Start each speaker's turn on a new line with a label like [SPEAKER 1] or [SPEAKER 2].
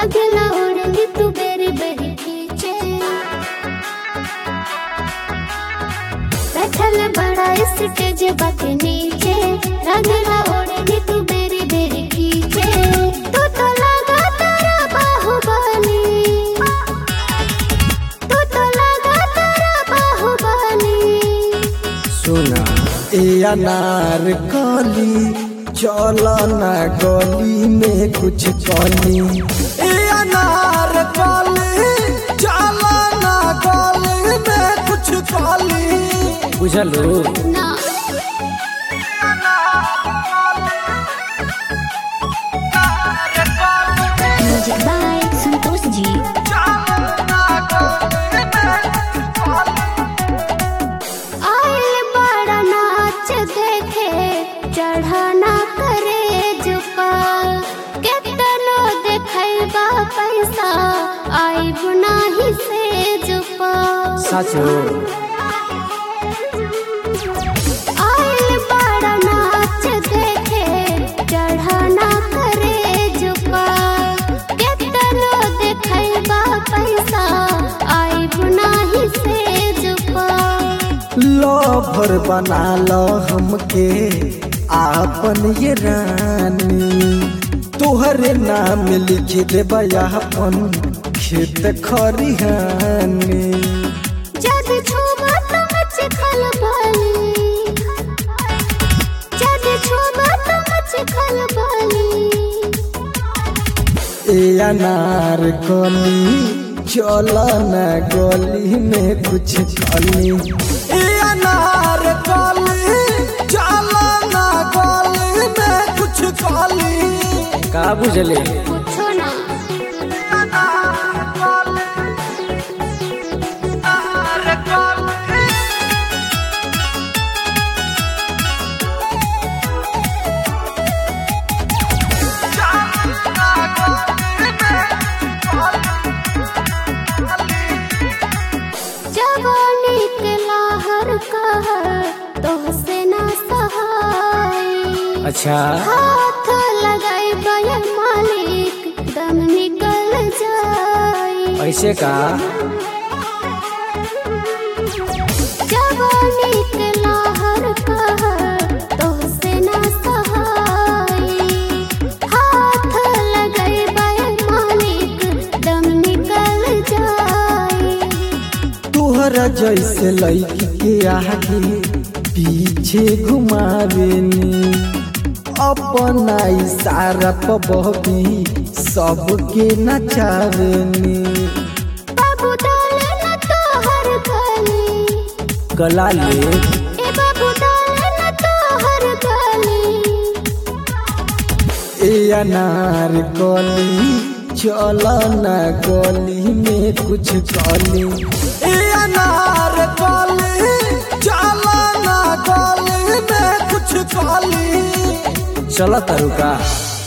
[SPEAKER 1] लगला ओढ़नी तू बेरी बेरी खींचे बैठल बड़ा स्टेज बाके नीचे लगला ओढ़नी तू बेरी बेरी खींचे तू तो लगा तारा बाहुबली तू तो लगा तारा बाहुबली
[SPEAKER 2] सुना ए अनार कली चल ना गली में कुछ कली ए अनार कली चल ना गली में कुछ कली बुझलो
[SPEAKER 1] ना म्यूजिक बाय संतोष जी आए बड़ा नाच देखे चढ़ाना करे जुपा केतनो देखैबा पैसा आई बुनाही से जुपा
[SPEAKER 2] सच हो
[SPEAKER 1] आए बड़ा नाच देखे चढ़ाना करे जुपा केतनो देखैबा पैसा आई बुनाही से जुपा
[SPEAKER 2] लभर बना लो हमके आपन ये रानी तोहरे नाम लिख देबा अपन खेत खरिहानी
[SPEAKER 1] जद छुबा तो मच खलबली जद छुबा तो मच खलबली
[SPEAKER 2] ए अनार कली चल न गली में कुछ कली ए अनार कली चल न गली में कुछ कली का बुझले
[SPEAKER 1] पूछो ना जवानी के लाहर कहर तो से ना सहाय
[SPEAKER 2] अच्छा
[SPEAKER 1] हाथ लगाई बया मालिक दम निकल जाए
[SPEAKER 2] ऐसे का
[SPEAKER 1] जवानी के लाहर कहर तो से ना सहाय हाथ लगाई बया मालिक दम निकल जाए
[SPEAKER 2] तोहरा जैसे लड़की के आगे पीछे घुमावेनी अपना इशारा पर बहबी सबके नचावेनी
[SPEAKER 1] बाबू डाले न तोहर गली
[SPEAKER 2] गला ले
[SPEAKER 1] ए बाबू डाले न तोहर गली
[SPEAKER 2] ए अनार कली चल न गली में कुछ कली ए अनार कली चल न गली में कुछ कली चल तरुका